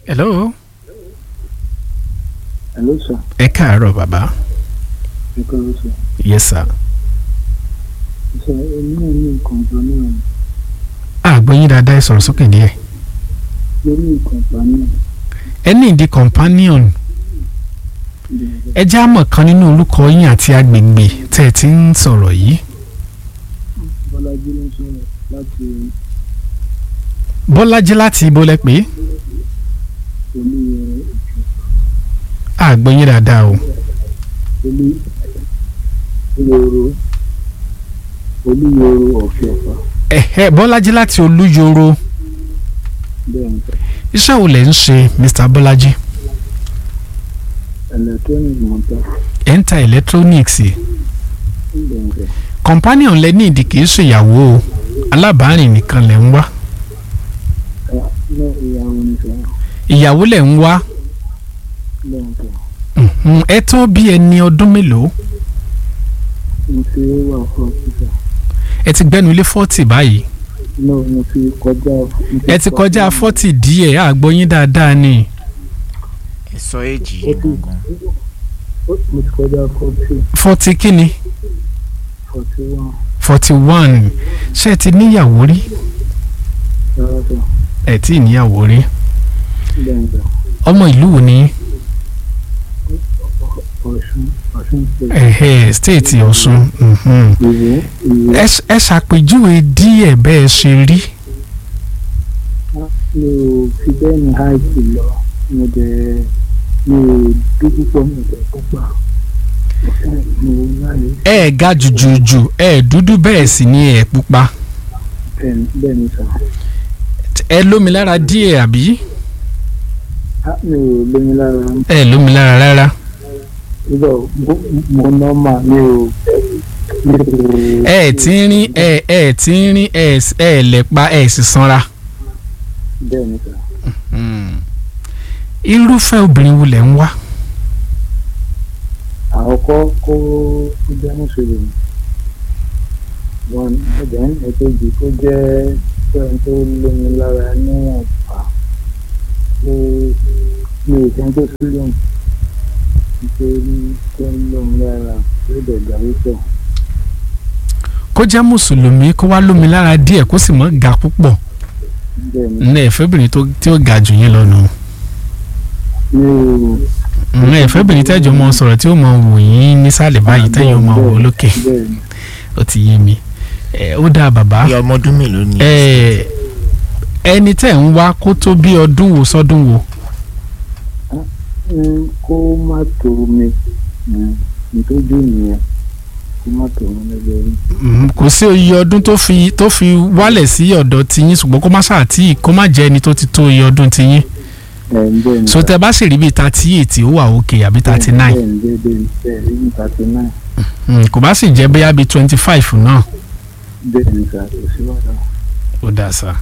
hello Hello, sir. ẹ káàárọ̀ bàbá Ẹ káàárọ̀, sir. yes sir Sir, èmi náà ní nǹkan kan náà àgbọ̀yìn dáadáa ẹ sọ̀rọ̀ sókè díẹ̀ lórí nǹkan kan náà. ẹ ní ìdí companion ẹ já mọ̀ kan nínú orúkọ yín àti agbègbè tẹ́ ẹ ti ń sọ̀rọ̀ yìí Bọ́lájí ló ń sọ̀rọ̀ láti bọ́lájí láti ibo lẹ pé olúyọrọ àgbọ̀yìn dáadáa o olúyọrọ olúyọrọ ọ̀fẹ́ ọ̀fà ẹ̀hẹ́ bọ́lájí láti olúyoro bẹ́ẹ̀ ni sir. iṣẹ́ wo lẹ̀ ń ṣe mr bọ́lájí electronic motor ẹ̀ ń ta electronics bẹ́ẹ̀ ni sir. companion lẹ ní ìdí kìí ṣèyàwó o alábàárìn nìkan lẹ̀ ń wá Ẹ ní ìyàwó ni sir. ìyàwó lẹ̀ ń wá bẹ́ẹ̀ ni sir. Mhm, ẹ tó bí ẹni ọdún mélòó mo ti wà fún ọ̀sísà. ẹ ti gbẹ́nu lé forty báyìí no mo ti kọjá. mo ẹ ti kọjá forty díẹ̀ àgbọ̀yìn dáadáa ni ẹ sọ èjì yìí gangan mo ti kọjá forty forty kíni forty one forty one ṣé ẹ ti níyàwó rí rárá sir. ẹ tí ì níyàwó rí bẹ́ẹ̀ ni sir. ọmọ ìlú wo ni ọ̀ṣun ọ̀ṣun state. ẹ̀hẹ́ stéètì ọ̀ṣun mhm. ìwé ìwé ẹ ṣ- ẹ ṣàpèjúwe díẹ̀ bẹ́ẹ̀ ṣe rí mi ò fi bẹ́ẹ̀ ní háìtì lọ mo dẹ̀ mi ò dú púpọ̀ mi ò dẹ̀ púpà mo láyé ẹ ga jùjùjù ẹ dúdú bẹ́ẹ̀ sì ni ẹ pupa bẹ́ẹ̀ ni- bẹ́ẹ̀ ni sà ẹ lómi lára díẹ̀ àbí á mi ò lóyún lára ẹ lómi lára rárá nígbà mo nọ́mà mi ò mi ò ẹ tí ń rí ẹ ẹ tí ń rí ẹ s- ẹ lẹ́pa ẹ sì sanra. bẹ́ẹ̀ ni sà irúfẹ́ obìnrin wo lẹ̀ ń wá àkọ́kọ́ kó kó jẹ́ mùsùlùmí wọn ẹ̀jẹ̀ ń èkejì kó jẹ́ pẹ́ẹ́n tó lómi lára níwọ̀n fà ó mi ò kẹ́ ń tó sílùm nítorí tó ń lómi lára ó dẹ̀ gbà wípọ̀ kó jẹ́ mùsùlùmí kó wá lómi lára díẹ̀ kó sì mọ́ ga púpọ̀ bẹ́ẹ̀ ni ní ẹ̀fẹ́bìnrin tó tí ó ga jù yín lọ nù mi ò ní ẹ̀fẹ́bìnrin tẹ́jọ́ mọ sọ̀rọ̀ tí ó mọ wò yín nísàlẹ̀ báyìí tẹ́yìn ó mọ wò lókè bẹ́ẹ̀ ni ó ti yé mi ẹ ó dáa bàbá bí ọmọ ọdún mélòó ni ẹ ẹni tẹ́ ń wá kó tó bí ọdún wo sọ́dún wo Mm, kó má tó mi mm, nítorí nìyẹn kó má tó mi lọ́jọ́ rí. Mhm, kò sí iye ọdún tó fi tó fi wálẹ̀ sí ọ̀dọ̀ tiyín ṣùgbọ́n kó má ṣàtì kó má jẹ́ ẹni tó ti tó iye ọdún tiyín ẹ̀ ń bẹ́ẹ̀ ni so tẹ bá sì rí bíi thirty eight ó wà òkè àbí thirty nine bẹ́ẹ̀ ni bẹ́ẹ̀ bẹ́ẹ̀ bẹ́ẹ̀ ní thirty nine Mm, kò bá sì jẹ́ bóyá bíi twenty five náà bẹ́ẹ̀ ni sà kò sí wàhálà. ó dáa sá.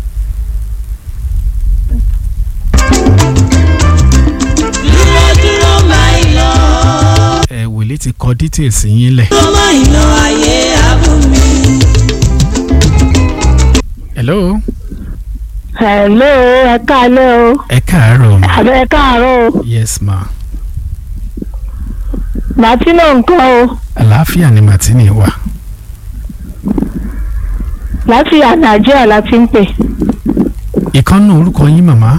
dúró dúró máa ń lọ. ẹ wòlé ti kọ details yín lẹ̀. dúró máa ń lọ ayé abúmi. hello hello ẹ káalẹ́ o ẹ káàárọ̀ ma àbẹ ẹ káàárọ̀ o yes ma màtínà nǹkan o àlàáfíà ni martini wà láti nàìjíríà la ti ń pè ìkànnì orúkọ yín màmá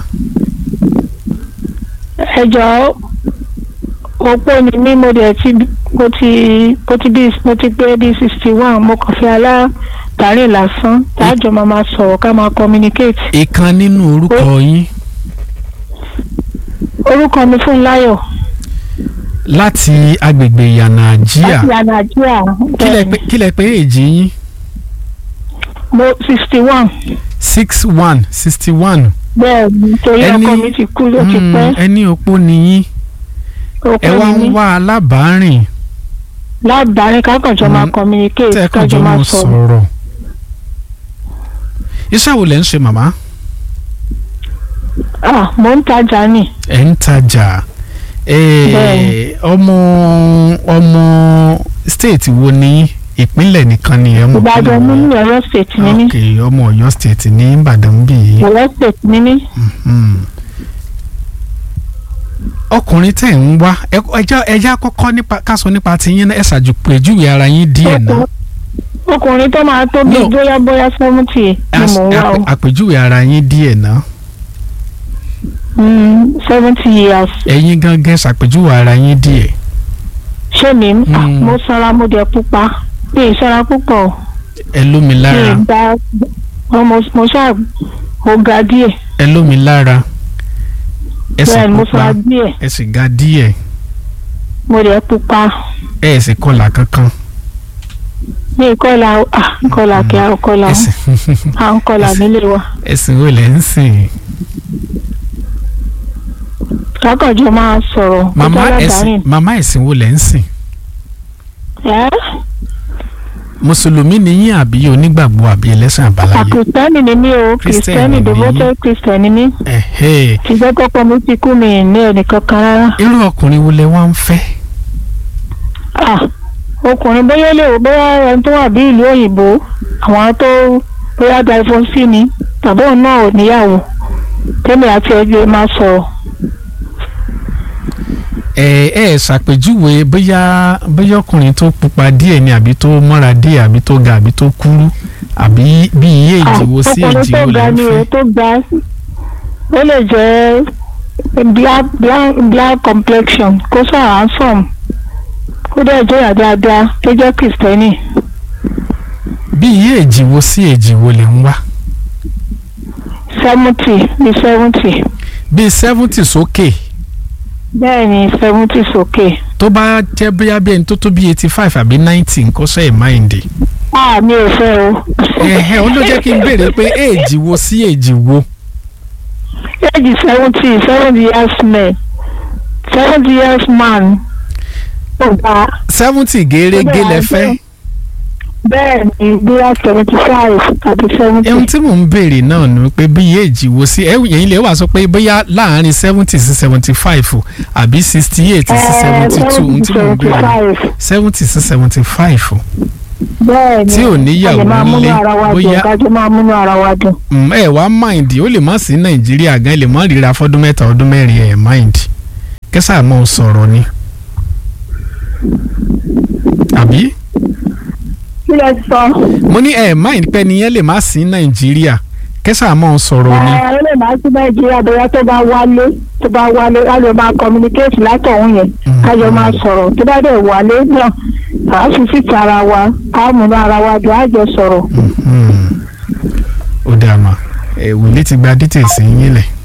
ẹ jọ̀ọ́ opó ni mí mo dẹ̀ ti mo ti mo ti bí mo ti pé bí sixty one mo kàn fi alátàrí lásán táàjọ máa ma sọ̀rọ̀ ká máa communicate ìkan nínú orúkọ yín orúkọ mi fún láyọ̀ láti agbègbè ìyànà àjíà láti nàìjíríà kílẹ̀ pé kílẹ̀ pé èjì yín mo sixty one six one sixty one bẹ́ẹ̀ ni torí Ẹni- ọkọ mi ti kú ló ti pẹ́ ẹni opó ni yín ẹ wá opó ń ni mí wá alábàárìn lábàárín kákànjọ máa Mm, communicate tẹ́ẹ̀kànjọ́ kájọ máa mọ́ sọ̀rọ̀. sọ̀rọ̀ iṣẹ́ wo lẹ̀ ń ṣe màmá ah mo ń tajà ni ẹ̀ ń tajà Eh, Bẹ́ẹ̀ni. ọmọ ọmọ state wo ni ìpínlẹ̀ nìkan ni ẹ mọ̀ ìbàdàn ní ní ọ̀yọ́ state ní ní ok ọmọ Ọ̀yọ́ state ní Ìbàdàn bí yìí ọ̀yọ́ state ní ní Hmm. ọkùnrin tẹ̀ ń wá ẹ- ẹjá ẹjá kọ́kọ́ nípa ká sọ nípa tiyín náà ẹ ṣàjùpèjúwe ara yín díẹ̀ náà ọkùnrin tó máa tó bí No. bóyá bóyá seventy ni As- mò ń wá o àpè- àpèjúwe ara yín díẹ̀ náà Mm, seventy years ẹ̀yin gangan ṣàpèjúwe ara yín díẹ̀ ṣé mi ń Mm. mo sanra mo dẹ̀ pupa mi ì sanra púpọ̀ ẹ lómi mi lára ì ga mo mo ṣáà mo ga díẹ̀ ẹ lómi lára ẹ sì bẹ́ẹ̀ ni mo pupa sanra díẹ̀ ẹ sì ga díẹ̀ mo dẹ̀ pupa ẹ sì kọlà kankan mi ì kọ́la ah kọ́la kí a kọ́la ẹ sì à ń kọ́la nílé wa ẹ sì wò lẹ́ ń sìn lákànjọ máa sọ̀rọ̀ màmá kọjá ẹ̀sìn látàrí màmá ẹ̀sìn wò lẹ́ ń sìn ẹ́ mùsùlùmí ni yín àbí onígbàgbọ́ àbí ẹlẹ́sìn àbáláyé àkìrìtẹ́nì ni mí o Kristẹni kìrìtẹ́nì ni devoted christian ni mí ẹ̀hẹ́ ṣùgbọ́n kọ́kọ́ mi ti kú mi ì ní ẹnìkan kan rárá. irú ọkùnrin wo lẹ wá ń fẹ́ Ah, ọkùnrin bóyá lè wò bóyá ẹni tó wà bí ìlú òyìnbó àwọn tó bóyá divorce ni tàbí òun náà ò níyàwó tẹ́lẹ̀ àti ẹgbẹ́ máa sọ̀rọ̀. ẹ ẹ ṣàpèjúwe bóyá bóyá ọkùnrin tó pupa díẹ̀ ni àbí tó mọ́ra díẹ̀ àbí tó ga àbí tó kúrú àbí bí iye Ah, ìjìwò sí ọkùnrin ìjìwò tó lẹ ga ń ni o fẹ́ tó ga ó lè jẹ́ black black black complexion kó sọ handsome kó dẹ̀ jẹ́ ìyá dáadáa tó jẹ́ kìrìsìtẹ́nì. bí iye ìjìwò sí ìjìwò lẹ ń wá seventy ní seventy bíi seventy sókè bẹ́ẹ̀ ni seventy sókè. tó bá jẹ́ bóyá bí ẹni tó tó bí eighty five àbí ninety nǹkan sọ ẹ̀ máìndì Ah, mi ò fẹ́ o. ẹ̀hẹ́ ó ló jẹ́ kí n béèrè pé èjì wo sí èjì wo age seventy seventy years man seventy years man ọba seventy gẹ́rẹ́gẹ́ lẹ fẹ́ bẹ́ẹ̀ ni bóyá seventy five àti seventy. ohun tí mò ń béèrè náà ni pé bí èjì wo sí ẹ̀yìn lè wà sọ pé bóyá láàárín seventy sí seventy five àbí sixty eight sí seventy two ohun tí mò ń béèrè seventy sí seventy five bẹ́ẹ̀ ni tí ò níyàwó a lè máa múnú nílé, ara wa dùn bóyá- kájọ máa múnú ara wa dùn. ẹ wá mind ó lè má sí nàìjíríà gan ẹ lè má ríra fọdún mẹ́ta ọdún mẹ́rin ẹ mind kẹsà mọ sọ̀rọ̀ ni àbí kí lẹ sọ. mo ní ẹ mind pé nìyẹn lè má sí nàìjíríà kẹsà mọ sọ̀rọ̀ ni ẹ ẹ lè máa sí nàìjíríà bóyá tó bá wálé tó bá wálé a lè máa communicate látọ̀hún yẹn kájọ máa sọ̀rọ̀ tó bá dẹ̀ wálé náà àá fi síta ara wa àá múnú ara wa dùn á jọ sọ̀rọ̀. Mhm. ó dáa mà ẹ wòlé ti gba details yín lẹ̀